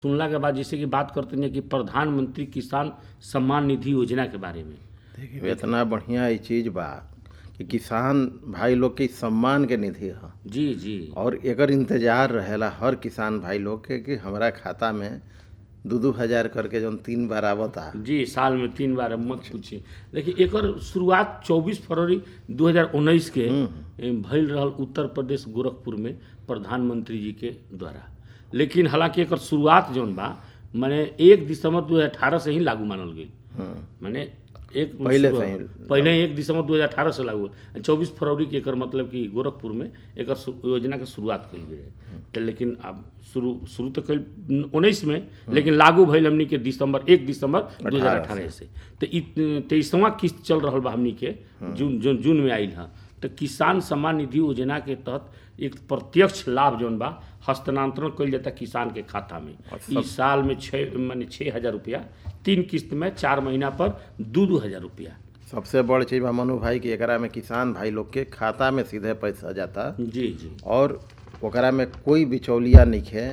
सुनला के बाद जैसे कि बात करते हैं कि प्रधानमंत्री किसान सम्मान निधि योजना के बारे में देखिए इतना बढ़िया ये चीज बा कि किसान भाई लोग के सम्मान के निधि ह जी जी और एकर इंतजार रहेला हर किसान भाई लोग के कि हमारा खाता में दू दू हजार करके जौन तीन बार आवता जी साल में तीन बार अब मत पूछिए देखिए एकर शुरुआत 24 फरवरी 2019 के ए, भइल रहल उत्तर प्रदेश गोरखपुर में प्रधानमंत्री जी के द्वारा लेकिन हालांकि एकर शुरुआत जौन बा माने एक दिसंबर 2018 से ही लागू मानल गई माने एक पहिले शुरू- से ही। पहिले एक दिसंबर 2018 से लागू हुआ। चौबीस फरवरी के एकर मतलब कि गोरखपुर में एकर सु- योजना के शुरुआत कइल गई है तो लेकिन अब शुरू शुरू तो कइल उन्नीस में लेकिन लागू भइल हमनी के दिसंबर एक दिसंबर 2018 से तो इ तेईसवा किस्त चल रहल बा हमनी के जून जून जून में आइल है तो किसान सम्मान निधि योजना के तहत एक प्रत्यक्ष लाभ जौन बा हस्तांतरण कइल जाता किसान के खाता में इस साल में छः माने छः हजार रुपया तीन किस्त में चार महीना पर दू दू हजार रुपया सबसे बड़ चीज बा मनु भाई कि एकरा में किसान भाई लोग के खाता में सीधे पैसा जाता जी जी और ओकरा में कोई बिचौलिया नहीं है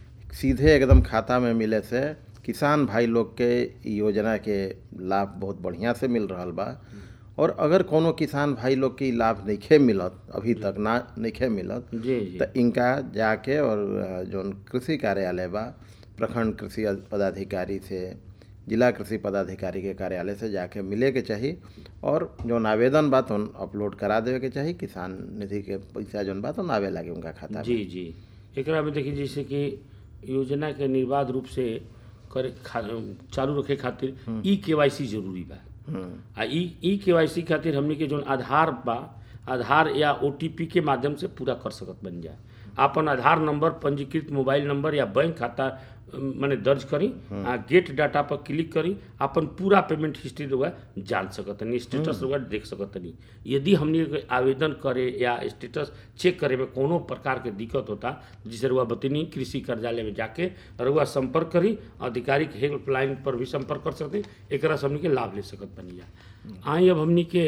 सीधे एकदम खाता में मिले से किसान भाई लोग के इ योजना के लाभ बहुत बढ़िया से मिल रहल बा और अगर कोनो किसान भाई लोग के इ लाभ नइखे मिलत अभी तक ना नइखे मिलत जी जी तो इनका जाके और अ, जौन कृषि कार्यालय बा प्रखंड कृषि पदाधिकारी से जिला कृषि पदाधिकारी के कार्यालय से जाके मिले के चाही और जौन आवेदन बा तो अपलोड करा देवे के चाही किसान निधि के पैसा जौन बा तो आवे लागे उनका खाता में जी जी एकरा में देखिए जैसे कि योजना के निर्बाध रूप से करे खा, चालू रखे खातिर ई केवाईसी जरूरी बा हम्म, आ ई ई केवाईसी खातिर हमनी के जौन आधार बा आधार या ओटीपी के माध्यम से पूरा कर सकत बन जाए आपन आधार नंबर पंजीकृत मोबाइल नंबर या बैंक खाता अम, माने दर्ज करी आ गेट डाटा पर क्लिक करी अपन पूरा पेमेंट हिस्ट्री रउआ जान सकतनी स्टेटस रउआ देख सकतनी यदि हमनी के आवेदन करे या स्टेटस चेक करे में कोनो प्रकार के दिक्कत होता जिसे रउआ बतनी कृषि कार्यालय में जाके रउआ संपर्क करी अधिकारी के हेल्पलाइन पर भी संपर्क कर सकते एकरा से हमनी के लाभ ले सकत बनी जा आई अब हमनी के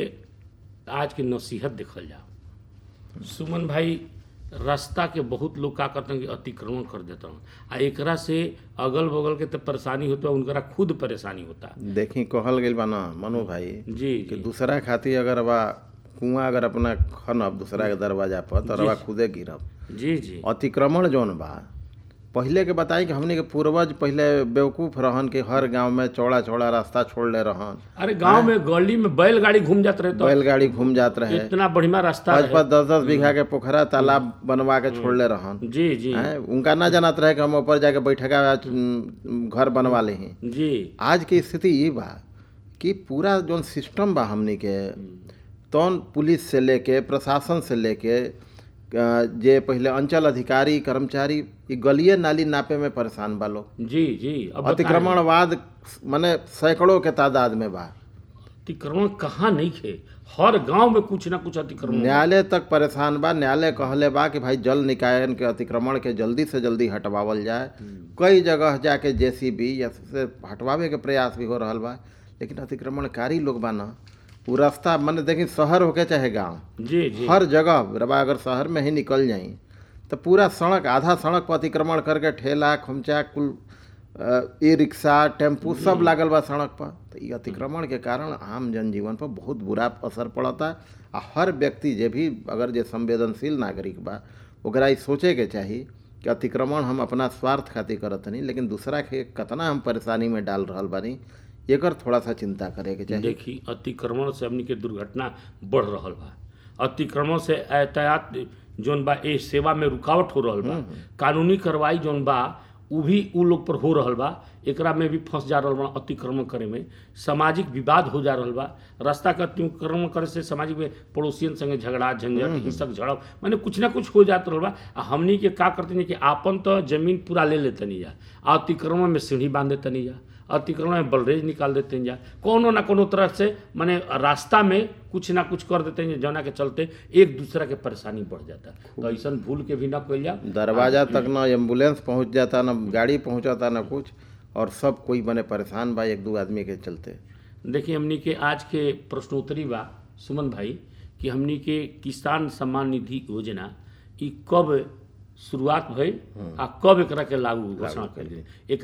आज के नसीहत देखल जाओ सुमन भाई रास्ता के बहुत लोग का करते हैं कि अतिक्रमण कर देता हूँ आ एकरा से अगल बगल के तो परेशानी होता है उनकरा खुद परेशानी होता देखी कहल गइल बा ना मनु भाई जी कि जी दूसरा खातिर अगर बा कुआं अगर अपना खनब दूसरा के दरवाजा पर तो रवा खुदे गिरब जी जी अतिक्रमण जौन बा पहिले के बताई कि हमने के पूर्वज पहिले बेवकूफ रहन कि हर गांव में चौड़ा चौड़ा रास्ता छोड़ले रहन अरे गांव में गली में बैलगाड़ी घूम जात रहे तो बैलगाड़ी घूम जात रहे इतना बढ़िया रास्ता पाँच रहे पाँच दस दस बीघा के पोखरा तालाब बनवा के छोड़ले रहन जी जी हैं? उनका ना जानत रहे कि हम ऊपर जाके बैठका उम, घर बनवा ले हैं जी आज की स्थिति ये बा कि पूरा जौन सिस्टम बा हमनी के तौन पुलिस से लेके प्रशासन से लेके अ, जे पहले अंचल अधिकारी कर्मचारी ई गलिए नाली नापे में परेशान बा लोग जी जी अब बताएं, अतिक्रमणवाद माने सैकड़ों के तादाद में बा अतिक्रमण कहाँ नहीं खे हर गांव में कुछ ना कुछ अतिक्रमण न्यायालय तक परेशान बा न्यायालय कहले बा कि भाई जल निकायन के अतिक्रमण के जल्दी से जल्दी हटवावल जाए कई जगह जाके जेसीबी या से हटवावे के प्रयास भी हो रहल बा लेकिन अतिक्रमणकारी लोग बा ना वो रास्ता माने देखी शहर होके चाहे गांव जी जी हर जगह रबा अगर शहर में ही निकल जाई तो पूरा सड़क आधा सड़क पर अतिक्रमण करके ठेला खुमचा कुल अ, ई रिक्शा टेम्पू सब लागल बा सड़क पर तो ई अतिक्रमण के कारण आम जनजीवन पर बहुत बुरा असर पड़ता आ हर व्यक्ति जे भी अगर जे संवेदनशील नागरिक बा ओकरा ई सोचे के चाही कि अतिक्रमण हम अपना स्वार्थ खातिर करत नहीं लेकिन दूसरा के कतना हम परेशानी में डाल रहल बानी एकर थोड़ा सा चिंता करे के चाही देखी अतिक्रमण से हमनी के दुर्घटना बढ़ रहल बा अतिक्रमण से यातायात जौन बा ए सेवा में रुकावट हो रहल बा कानूनी कार्रवाई जौन बा उ भी उ लोग पर हो रहल बा एकरा में भी फंस जा रहल बा अतिक्रमण करे में सामाजिक विवाद हो जा रहल बा रास्ता के अतिक्रमण करे से सामाजिक में पड़ोसियन संगे झगड़ा झंझट हिंसक झड़प माने कुछ ना कुछ हो जात रहल बा आ हमनी के का करते कि आपन तो जमीन पूरा ले लेतनी जा आ अतिक्रमण में सीढ़ी बांध देतनी जा अतिक्रमण में बलरेज निकाल देते हैं जा कोनो ना कोनो तरह से माने रास्ता में कुछ ना कुछ कर देते हैं जौना के चलते एक दूसरा के परेशानी बढ़ जाता है तो ऐसा भूल के भी ना कल जा दरवाजा तक ना एम्बुलेंस पहुंच जाता ना गाड़ी पहुंचाता ना कुछ और सब कोई बने परेशान बा एक दो आदमी के चलते देखिए हमनी के आज के प्रश्नोत्तरी बा सुमन भाई कि हमनी के किसान सम्मान निधि योजना ई कब शुरुआत भइल आ कब एकरा के लागू घोषणा कइल गेल